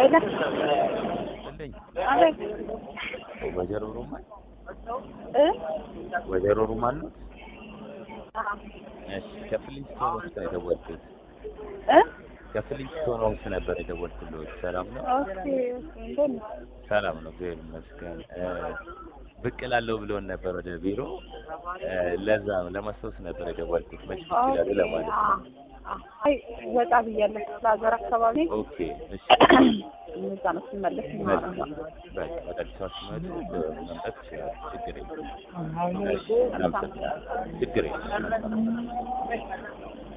ሄሎ እንደኝ አቤት ወይዘሮ ሩማን እ ወይዘሮ ሩማን ነው? አዎ እሺ ከፍሊንስቶን ውስጥ ነው የደወልኩት። እ ከፍሊንስቶን ውስጥ ነበር የደወልኩት። ሰላም ነው? ኦኬ ኦኬ እንዴት ነው? ሰላም ነው፣ እግዚአብሔር ይመስገን። እ ብቅ እላለሁ ብሎን ነበር ወደ ቢሮ። እ ለዛ ነው ለማስታወስ ነበር የደወልኩት። መች ይችላል ለማለት ነው። አይ ወጣ ብያለሁ ለሀገር አካባቢ ኦኬ እሺ፣ እዛ ነው ስመለስ መልካም። በቃ ወደ አዲስ አበባ ሲመጡ እ መምጣት ይችላል። ችግር የለም። እሺ፣ አመሰግናለሁ። ችግር የለም።